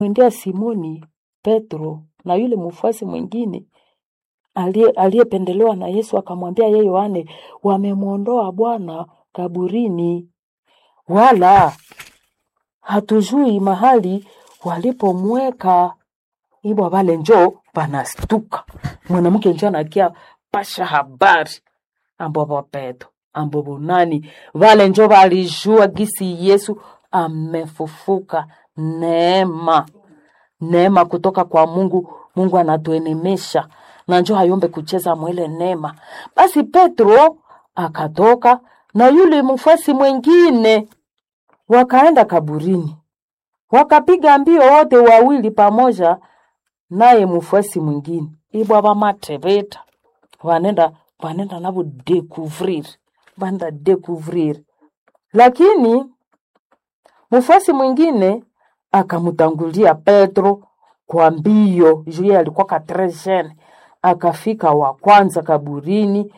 Mwendea Simoni Petro na yule mfuasi mwingine aliye- aliyependelewa na Yesu akamwambia yeye Yohane, wamemwondoa Bwana kaburini, wala hatujui mahali walipomweka. Ibwa vale njo panastuka mwanamke njo anakia pasha habari ambovo Petro ambovo nani vale njo valijua gisi Yesu amefufuka. Neema neema kutoka kwa Mungu. Mungu anatuenemesha na njo hayombe kucheza mwele neema. Basi Petro akatoka na yule mfuasi mwingine, wakaenda kaburini, wakapiga mbio wote wawili pamoja naye mfuasi mwingine ibwa vamateveta vanenda vanenda navo découvrir vanda découvrir lakini mfuasi mwingine akamtangulia Petro kwa mbio, juu yeye alikuwa katrejene. Akafika wa kwanza kaburini,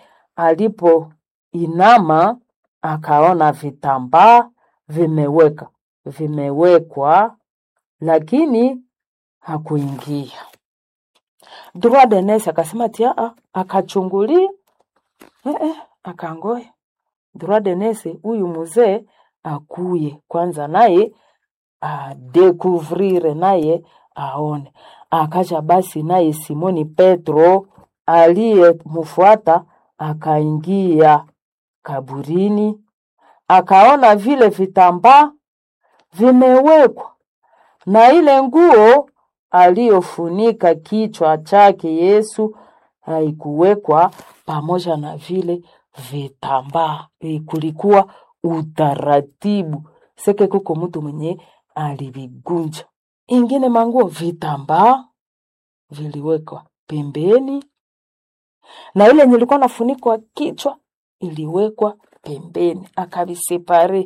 alipoinama akaona vitambaa vimeweka vimewekwa, lakini hakuingia. Droit de nurse akasema tia a, akachungulia eh, eh, akangoya droit de nurse, huyu mzee akuye kwanza naye adekuvrire naye aone. Akaja basi naye Simoni Petro aliyemfuata akaingia kaburini, akaona vile vitambaa vimewekwa na ile nguo aliyofunika kichwa chake Yesu haikuwekwa pamoja na vile vitambaa. Eh, Kulikuwa utaratibu seke, kuko mtu mwenye alivigunja. Ingine manguo vitambaa viliwekwa pembeni, na ile nilikuwa nafunikwa kichwa iliwekwa pembeni, akavisepare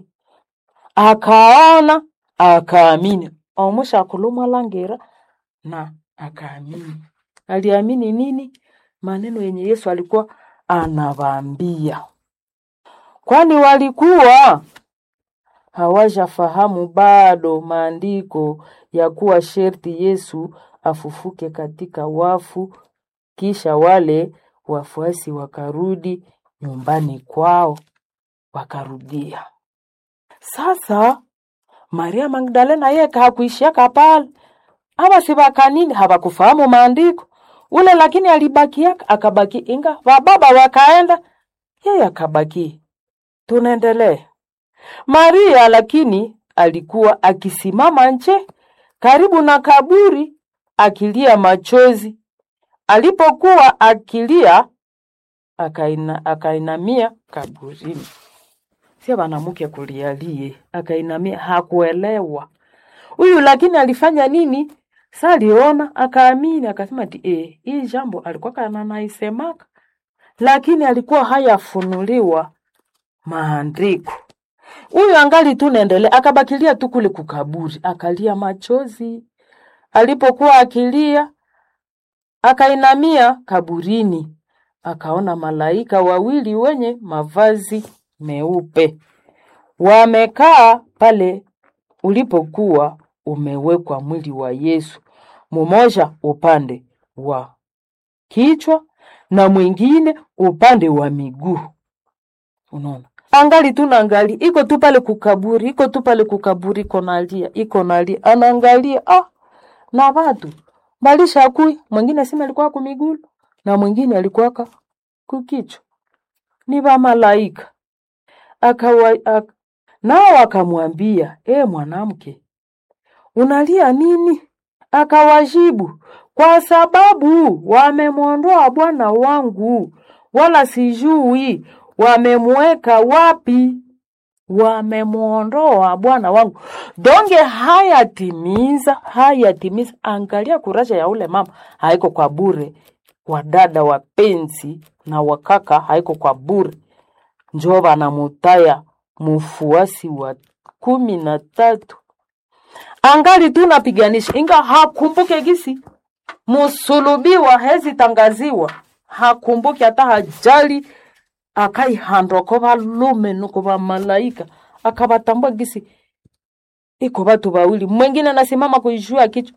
akaona akaamini omusha kulumwa langera na akaamini. Aliamini nini? Maneno yenye Yesu alikuwa anawaambia, kwani walikuwa hawajafahamu bado maandiko ya kuwa sherti Yesu afufuke katika wafu. Kisha wale wafuasi wakarudi nyumbani kwao, wakarudia sasa Maria Magdalena yeye hakuishiaka pale, ama si bakanini hawakufahamu maandiko ule, lakini alibakiaka akabaki, inga wababa wakaenda, yeye akabaki. Tunaendelea. Maria lakini alikuwa akisimama nje karibu na kaburi akilia machozi. Alipokuwa akilia, akaina, akainamia kaburini sio banamuke kulialie, akainamia, hakuelewa huyu, lakini alifanya nini? Sa aliona akaamini, akasema ati eh, hii jambo alikuwa kana naisemaka, lakini alikuwa hayafunuliwa maandiko. Huyu angali tu naendelea, akabakilia tu kule kukaburi, akalia machozi. Alipokuwa akilia, akainamia kaburini, akaona malaika wawili wenye mavazi meupe wamekaa pale ulipokuwa umewekwa mwili wa Yesu, mmoja upande wa kichwa na mwingine upande wa miguu. Unaona, angali tu naangali, iko tu pale kukaburi, iko tu pale kukaburi, iko nalia, iko nalia, anaangalia ah, na watu malisha kui, mwingine sima alikuwa kumigulu na mwingine alikuwa kukichwa, ni wa malaika akawa ak, nao akamwambia, e mwanamke, unalia nini? Akawajibu, kwa sababu wamemwondoa Bwana wangu, wala sijui wamemweka wapi. Wamemwondoa Bwana wangu, donge hayatimiza, hayatimiza. Angalia kuraja ya ule mama, haiko kwa bure. Wadada wapenzi na wakaka, haiko kwa bure njo banamutaya mufuasi wa kumi na tatu angali tu napiganisha, inga hakumbuke gisi musulubiwa hezi tangaziwa, hakumbuke hata hajali, akaihandwa ko balume nuko bamalaika akabatambua gisi iko watu wawili, mwengine anasimama kuishua kichwa,